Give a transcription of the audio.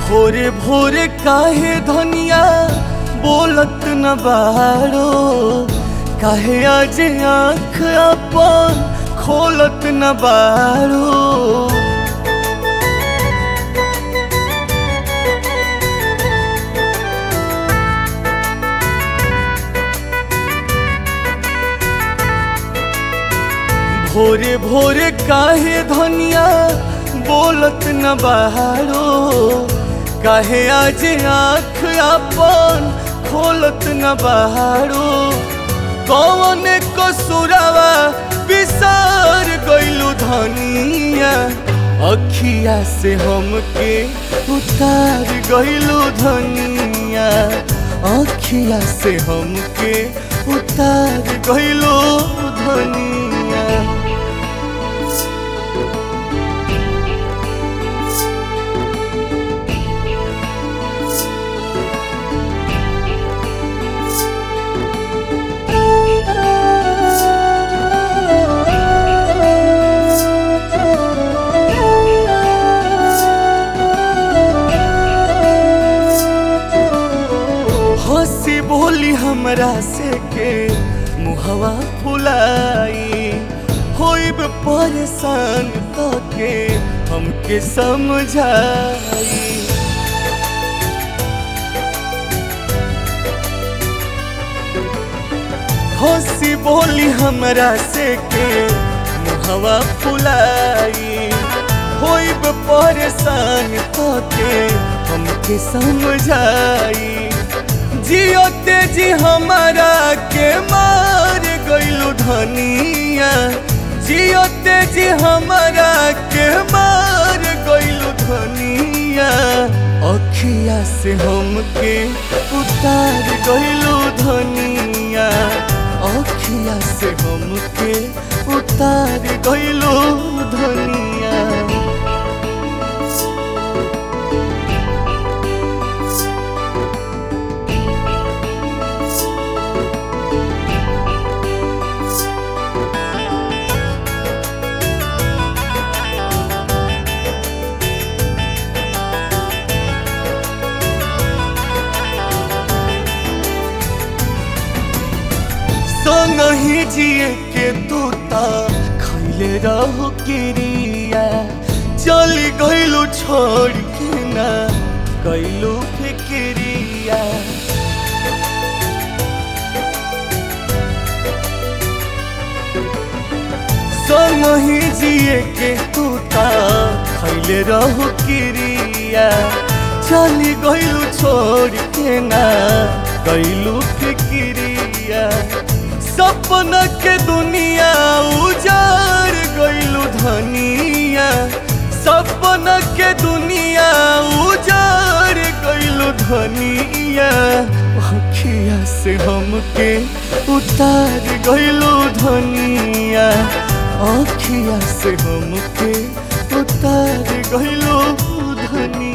भोरे भोरे काहे धनिया बोलत न बारो काहे आज आँख अपन खोलत न बारो भोरे भोरे काहे धनिया बोलत न बहारो काहे आज आँख अपन खोलत न बहारो कौन कसुरावा बिसार गइलू धनिया अखिया से हमके उतार गइलू धनिया अखिया से हमके उतार गइलू धनिया हंसी बोली हमरा से के मुहवा फुलाई होइब परेशान के हमके समझाई हंसी बोली हमरा से के मुहवा फुलाई होइब परेशान के हमके समझाई जियो तेजी हमारा के मार गइलू धनिया जियो तेजी हमारा के मार गइलू धनिया अखिया से हमके उतार गइलू धनिया अखिया से हमके उतार गइलू धनिया संगही जिए के तूता खैले रहो किरिया चली गइलू छोड़ के ना कैलू फिक्रिया संगही जिए के तूता खैले रहो किरिया चली गइलू छोड़ के ना कैलू फिक्रिया सपना के दुनिया उजाड़ गइलू धनिया सपना के दुनिया उजाड़ गइलू धनिया अखिया से हमके उतार गइलू धनिया अखिया से हमके उतार गइलू धनिया